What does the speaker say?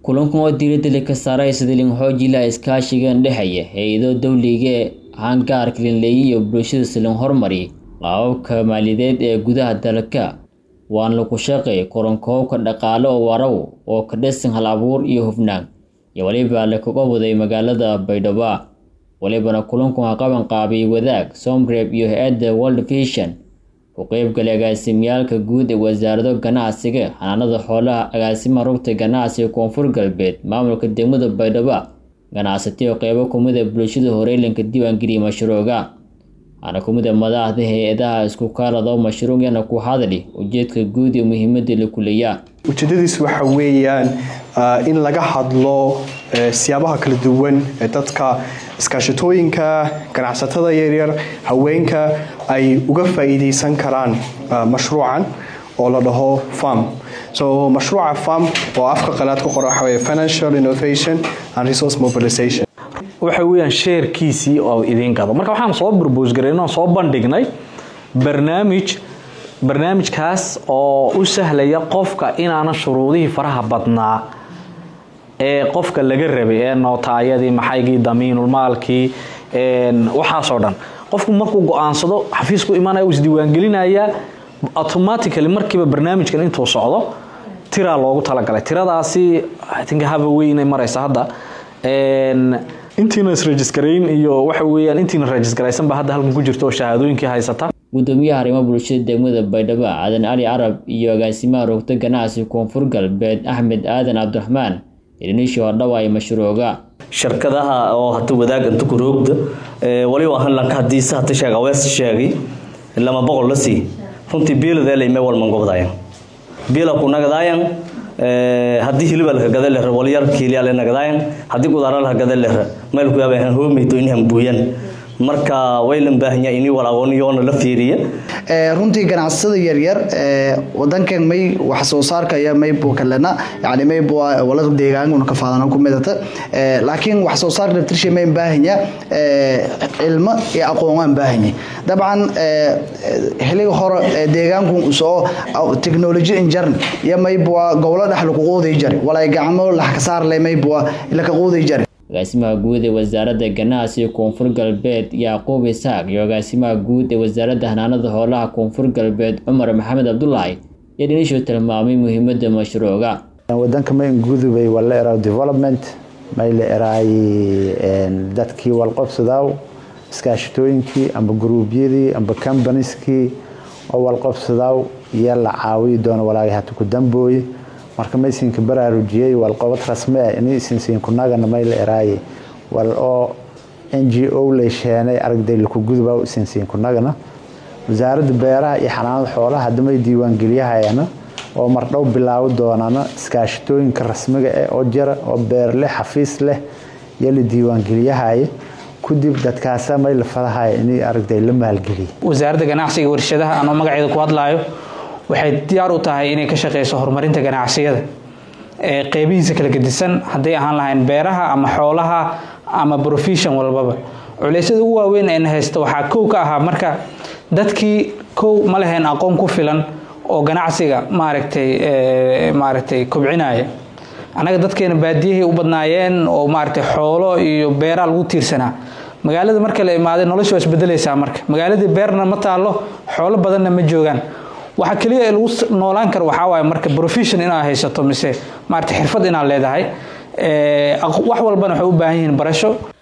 kulankan oo diiradda ka saaray sidii lin xoojilaa iskaashiga dhexeeya hay-ado dowliga hangaarka linleeya iyo bulshada silin hormari qaababka maaliyadeed ee gudaha dalka waan lagu shaqeey koronkoobka dhaqaale oo waraw oo ka dhisan hal abuur iyo hufnaan iyo weliba lakaga waday magaalada baydhabo walibana kulanku waa qaban qaabiyey wadaag somreb iyo hay-adda world vision ku qeybgalay agaasimiyaalka guud ee wasaarado ganacsiga xanaanada xoolaha agaasimaha rugta ganacsiga koonfur galbeed maamulka degmada baydhabo ganacsatiyo qeybo kumida bulshada horeylanka diiwaangeliyay mashruuca waxaana kumida madaxda hay-adaha isku kaalado mashruucyana ku hadli ujeedka guud iyo muhiimada la kuleeyaa ujeedadiis waxa weeyaan in laga hadlo siyaabaha kala duwan ee dadka iskaashatooyinka ganacsatada yaryar haweenka ay uga faa'iideysan karaan mashruucan oo la dhaho farm so mashruuca farm oo afka qalaad ku qora waxa weeye financial innovation and resource mobilization waxa weeyaan sheerkiisii oo idiin gado marka waxaan soo burbus gareynoo soo bandhignay barnaamij barnaamijkaas oo u sahlaya qofka inaana shuruudihii faraha badnaa ee qofka laga rabay ee nootaayadii maxaygii damiinulmaalkii waxaasoo dhan qofku markuu go-aansado xafiisku imaanaya uu isdiiwaangelinayaa automatically markiiba barnaamijkan intuu socdo tiraa loogu talagalay tiradaasi think haba weynay maraysa hadda intiina isrejiskarayn iyo waxa weeyaan intiina rejiskaraysanba hadda halkan ku jirta oo shahaadooyinkii haysata gudoomiyaha arrimaha bulshada degmada baydhabo cadan cali carab iyo agaasimaha rugta ganacsiga koonfur galbeed axmed aadan cabdiraxmaan idiniishii hordhawa ay mashruuca shirkadaha oo hata wadaag inta ku roogda waliba hanlanka hadiise hata sheeg awees sheegay lama boqol la sii runtii biiladeelay mee walman gobdayan biila ku nagadaayan haddii hiliba laka gada lehra walyar kiilyaale nagadaayan haddii gudaara laka gada lehra meel ku yaaba han hoomeyto inhan buuyan marka waylan baahanya ini walaawoniyoona la fiiriya runtii ganacsatada yaryar wadankan may wax soo saarkaya maybu kalena yani maybu wala deegaanka ka faadana ku midata laakiin wax soo saarka naftirshay may baahanya cilmo iyo aqoon baahanya dabcan xiliga hore deegaanku soo technology injarn iyo maybu gobolo dhex lagu quuday jari walay gacmo lax ka saar leh maybu la ka quuday jari agaasimaha guud ee wasaaradda ganacsiga koonfur galbeed yacquub isaaq iyo agaasimaha guud ee wasaaradda hanaanada hoolaha koonfur galbeed cumar maxamed cabdulaahi iyo dhinishu tilmaamay muhiimada mashruuca wadanka ma ingudubay wala eraw development may la eraay dadkii walqobsadaaw iskaashatooyinkii amba gruubyadii amba companieskii oo walqobsadaaw iyo la caawiyi doono walaagay hata ku dambooye marka maysinka baraarujiyey walqobad rasmi ah ini isinsiinkunagana may la eraaye wal oo n g o lay sheenay aragday laku guduba isinsiinkunagana wasaaradda beeraha iyo xanaanada xoolaha hadamay diiwaangeliyahayana oo mardhow bilaawo doonana iskaashatooyinka rasmiga eh oo jira oo beer leh xafiis leh iyo la diiwaangeliyahaya kudib dadkaasa may la fadahaya in aragday la maalgeliya wasaaradda ganacsiga warshadaha anoo magaceeda ku hadlaayo waxay diyaar u tahay inay ka shaqeyso horumarinta ganacsiyada ee qeybihiisa kala gedisan hadday ahaan lahayn beeraha ama xoolaha ama profession walbaba culeysyada ugu waaweyn ayna haysta waxaa kow ka ahaa marka dadkii kow ma lahayn aqoon ku filan oo ganacsiga maaragtay maaragtay kobcinaya annaga dadkeena baadiyahay u badnaayeen oo maaragtay xoolo iyo beeraa lagu tiirsanaa magaalada marka la imaaday nolosha waa isbedelaysaa marka magaaladii beerna ma taalo xoolo badanna ma joogaan waxa kaliya ee lagu noolaan karo waxaa waaye marka profession inaad haysato mise maarata xirfad inaad leedahay wax walbana waxay u baahan yihiin barasho